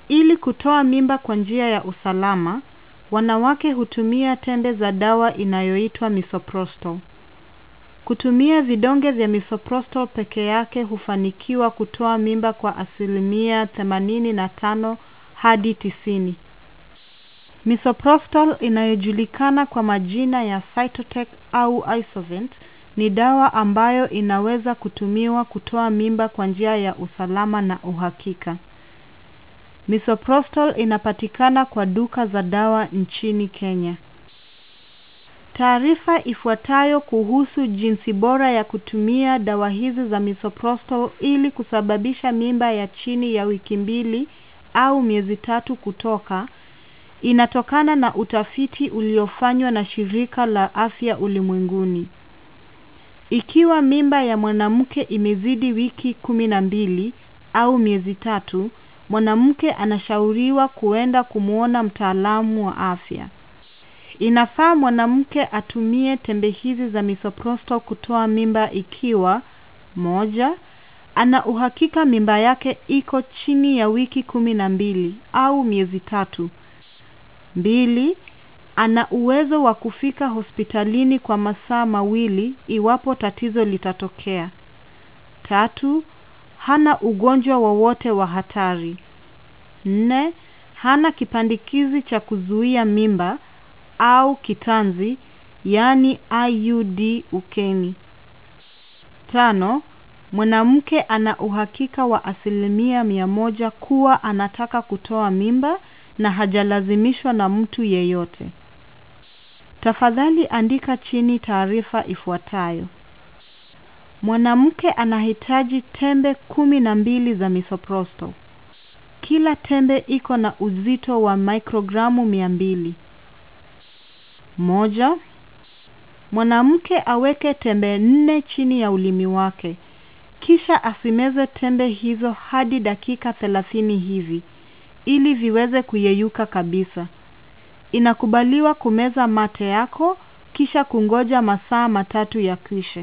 Ili kutoa mimba kwa njia ya usalama, wanawake hutumia tembe za dawa inayoitwa misoprostol. Kutumia vidonge vya misoprostol peke yake hufanikiwa kutoa mimba kwa asilimia 85 hadi 90. Misoprostol inayojulikana kwa majina ya Cytotec au Isovent ni dawa ambayo inaweza kutumiwa kutoa mimba kwa njia ya usalama na uhakika. Misoprostol inapatikana kwa duka za dawa nchini Kenya. Taarifa ifuatayo kuhusu jinsi bora ya kutumia dawa hizi za misoprostol ili kusababisha mimba ya chini ya wiki mbili au miezi tatu kutoka inatokana na utafiti uliofanywa na shirika la afya ulimwenguni. Ikiwa mimba ya mwanamke imezidi wiki kumi na mbili au miezi tatu, mwanamke anashauriwa kuenda kumwona mtaalamu wa afya. Inafaa mwanamke atumie tembe hizi za misoprostol kutoa mimba ikiwa moja, ana uhakika mimba yake iko chini ya wiki kumi na mbili au miezi tatu. Mbili, ana uwezo wa kufika hospitalini kwa masaa mawili iwapo tatizo litatokea. Tatu, hana ugonjwa wowote wa hatari. Nne, hana kipandikizi cha kuzuia mimba au kitanzi, yani IUD ukeni. Tano, mwanamke ana uhakika wa asilimia mia moja kuwa anataka kutoa mimba na hajalazimishwa na mtu yeyote. Tafadhali andika chini taarifa ifuatayo. Mwanamke anahitaji tembe kumi na mbili za misoprostol. Kila tembe iko na uzito wa mikrogramu mia mbili. Moja, mwanamke aweke tembe nne chini ya ulimi wake. Kisha asimeze tembe hizo hadi dakika thelathini hivi ili viweze kuyeyuka kabisa. Inakubaliwa kumeza mate yako kisha kungoja masaa matatu yakwishe.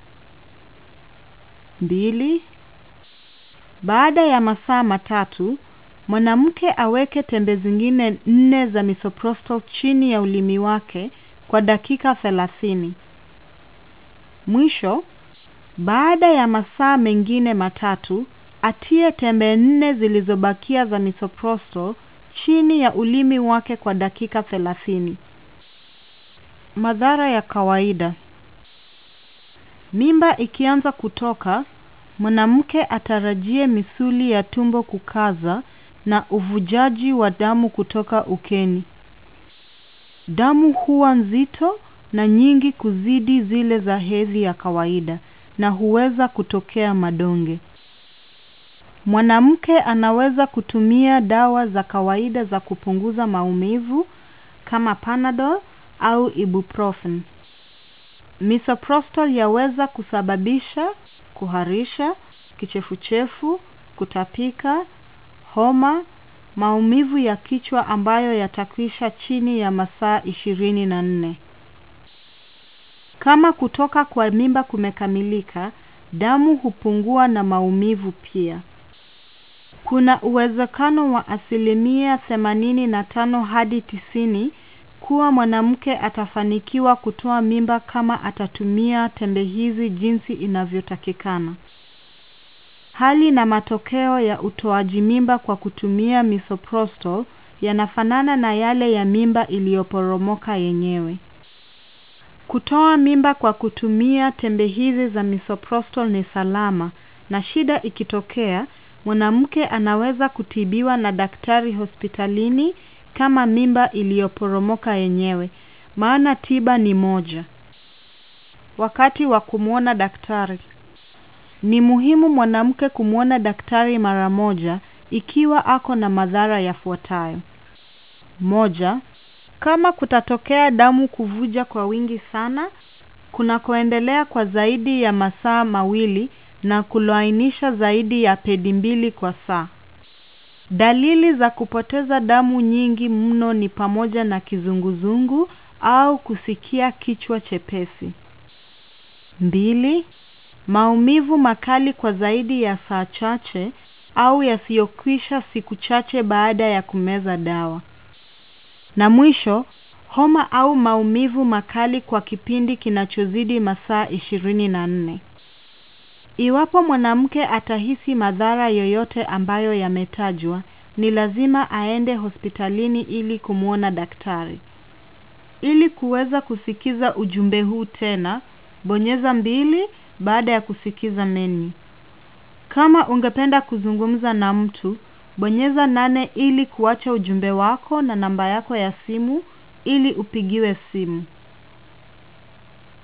Mbili, baada ya masaa matatu, mwanamke aweke tembe zingine nne za misoprostol chini ya ulimi wake kwa dakika thelathini. Mwisho, baada ya masaa mengine matatu, atie tembe nne zilizobakia za misoprostol chini ya ulimi wake kwa dakika thelathini. Madhara ya kawaida. Mimba ikianza kutoka, mwanamke atarajie misuli ya tumbo kukaza na uvujaji wa damu kutoka ukeni. Damu huwa nzito na nyingi kuzidi zile za hedhi ya kawaida na huweza kutokea madonge. Mwanamke anaweza kutumia dawa za kawaida za kupunguza maumivu kama Panadol au Ibuprofen. Misoprostol yaweza kusababisha kuharisha, kichefuchefu, kutapika, homa, maumivu ya kichwa ambayo yatakwisha chini ya masaa ishirini na nne. Kama kutoka kwa mimba kumekamilika, damu hupungua na maumivu pia. Kuna uwezekano wa asilimia themanini na tano hadi tisini kuwa mwanamke atafanikiwa kutoa mimba kama atatumia tembe hizi jinsi inavyotakikana. Hali na matokeo ya utoaji mimba kwa kutumia misoprostol yanafanana na yale ya mimba iliyoporomoka yenyewe. Kutoa mimba kwa kutumia tembe hizi za misoprostol ni salama na shida ikitokea, mwanamke anaweza kutibiwa na daktari hospitalini kama mimba iliyoporomoka yenyewe, maana tiba ni moja. Wakati wa kumwona daktari. Ni muhimu mwanamke kumwona daktari mara moja ikiwa ako na madhara yafuatayo. Moja, kama kutatokea damu kuvuja kwa wingi sana, kunakoendelea kwa zaidi ya masaa mawili na kulainisha zaidi ya pedi mbili kwa saa. Dalili za kupoteza damu nyingi mno ni pamoja na kizunguzungu au kusikia kichwa chepesi. Mbili, maumivu makali kwa zaidi ya saa chache au yasiyokwisha siku chache baada ya kumeza dawa. Na mwisho, homa au maumivu makali kwa kipindi kinachozidi masaa ishirini na nne. Iwapo mwanamke atahisi madhara yoyote ambayo yametajwa, ni lazima aende hospitalini ili kumwona daktari. Ili kuweza kusikiza ujumbe huu tena, bonyeza mbili baada ya kusikiza menu. Kama ungependa kuzungumza na mtu, bonyeza nane ili kuacha ujumbe wako na namba yako ya simu ili upigiwe simu.